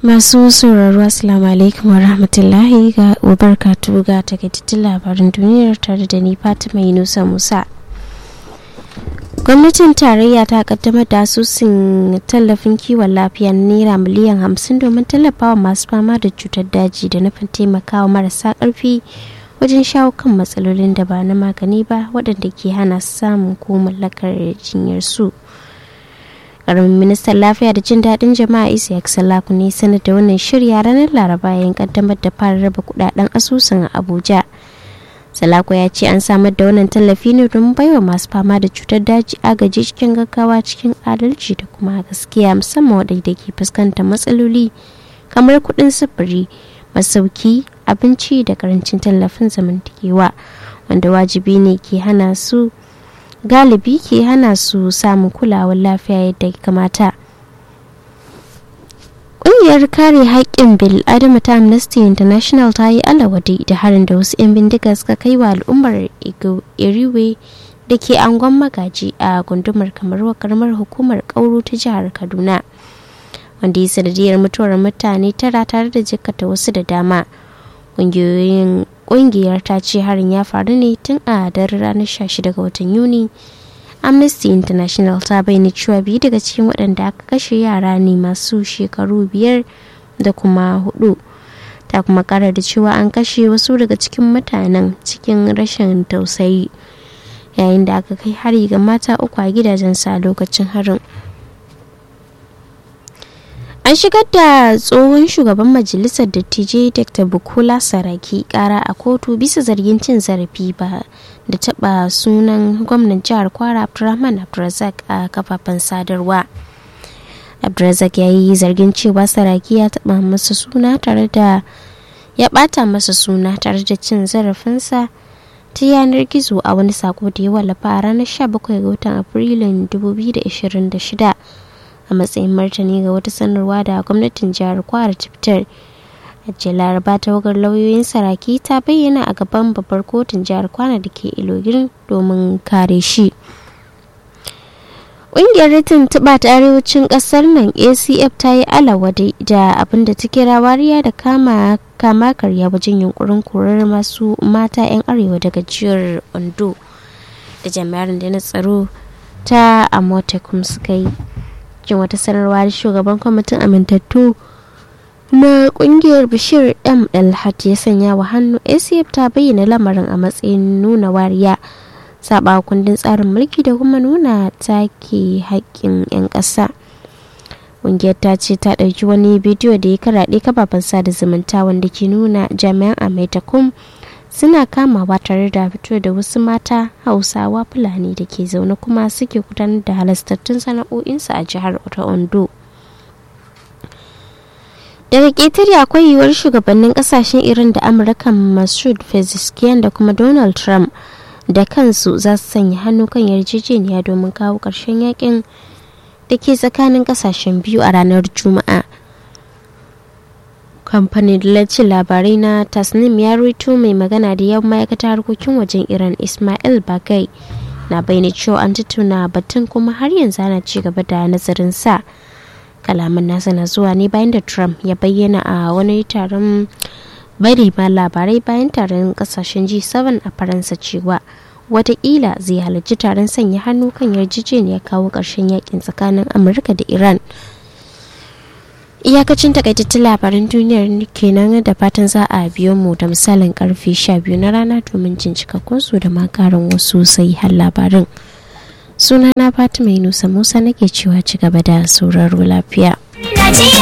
Masu sauraro Assalamu alaikum wa rahmatullahi ga wabarkatu ga takaitattun labarin duniyar tare da ni Fatima Yunusa Musa. Gwamnatin tarayya ta kaddamar da asusun tallafin kiwon lafiya na naira miliyan hamsin domin tallafawa masu fama da cutar daji da nufin taimakawa marasa karfi wajen shawo kan matsalolin da ba na magani ba waɗanda ke hana samun ko mallakar jinyar su. karamin ministan lafiya da jin daɗin jama'a isiyak salaku ne sanar da wannan shirya ranar laraba yayin kaddamar da fara raba kudaden asusun a abuja salaku ya ce an samar da wannan tallafi ne don baiwa masu fama da cutar daji agaji cikin gaggawa cikin adalci da kuma gaskiya musamman waɗanda ke fuskantar matsaloli kamar kuɗin sufuri masauki abinci da karancin tallafin zamantakewa wanda wajibi ne ke hana su galibi ke hana su samun kulawar lafiya yadda ya kamata ƙungiyar kare haƙƙin bil adama ta amnesty international ta yi alawadi da harin da wasu 'yan bindiga suka kai wa al'ummar iriwe da ke angon magaji a gundumar kamar karamar hukumar kauro ta jihar kaduna wanda ya sanadiyar mutuwar mutane tara tare da jikkata wasu da dama ƙungiyoyin kungiyar ta ce harin ya faru ne tun a daren ranar 16 ga watan yuni amnesty international ta bayyana cewa biyu daga cikin waɗanda aka kashe yara ne masu shekaru biyar da kuma hudu ta kuma kara da cewa an kashe wasu daga cikin mutanen cikin rashin tausayi yayin da aka kai hari ga mata uku a gidajensu a lokacin harin an shigar da tsohon shugaban majalisar dattijai dr bukola saraki kara a kotu bisa zargin cin zarafi ba da taba sunan gwamnan jihar kwara abdulrahman abdulrazak a kafafen sadarwa abdulrazak ya yi zargin cewa saraki ya taba masa suna tare da ya bata masa suna tare da cin zarafinsa ta yanar gizo a wani sako da ya wallafa a ranar 17 ga watan afrilun 2026 a matsayin martani ga wata sanarwa da gwamnatin jihar kwara ta fitar a laraba tawagar lauyoyin saraki ta bayyana a gaban babbar kotun jihar kwana da ke ilogirin domin kare shi ƙungiyar ritin tuba ta arewacin ƙasar nan acf ta yi alawade da abin da ta kira wariya da kama kama karya wajen yunkurin korar masu mata 'yan arewa daga jihar ondo da jami'ar da na tsaro ta amotekum suka yi cikin wata sanarwa da shugaban kwamitin amintattu na kungiyar bashir m alhat ya sanya wa hannu acf ta bayyana lamarin a matsayin nuna wariya saba kundin tsarin mulki da kuma nuna take haƙƙin 'yan ƙasa ƙungiyar ta ce ta ɗauki wani bidiyo da ya karaɗe kafafen sada zumunta wanda ke nuna jami'an amaitakum suna kamawa tare da fito da wasu mata hausawa fulani da ke zaune kuma suke gudanar da halastattun sana'o'insu a jihar ta ondo daga ƙetare akwai yiwuwar shugabannin kasashen irin da amurka masud pezeshkian da kuma donald trump da kansu za su sanya hannu kan yarjejeniya domin kawo ƙarshen yakin da ke tsakanin kasashen biyu a ranar juma'a kamfanin dillacin labarai na tasnim ya rito mai magana da yawan ma'aikatar harkokin wajen iran ismail bagai na bayyana cewa an tattauna batun kuma har yanzu ana ci gaba da nazarin sa kalaman nasa na zuwa ne bayan da trump ya bayyana a wani taron bari ma labarai bayan taron kasashen g7 a faransa cewa watakila zai halarci taron sanya hannu kan yarjejeniyar kawo ƙarshen yakin tsakanin amurka da iran iyakacin takaitattun labaran duniyar kenan da fatan za a biyo mu da misalin karfe 12 na rana domin jin cikakkun su da makarin wasu sai har labarin sunana fatima yunusa musa nake cewa ci gaba da sauraro lafiya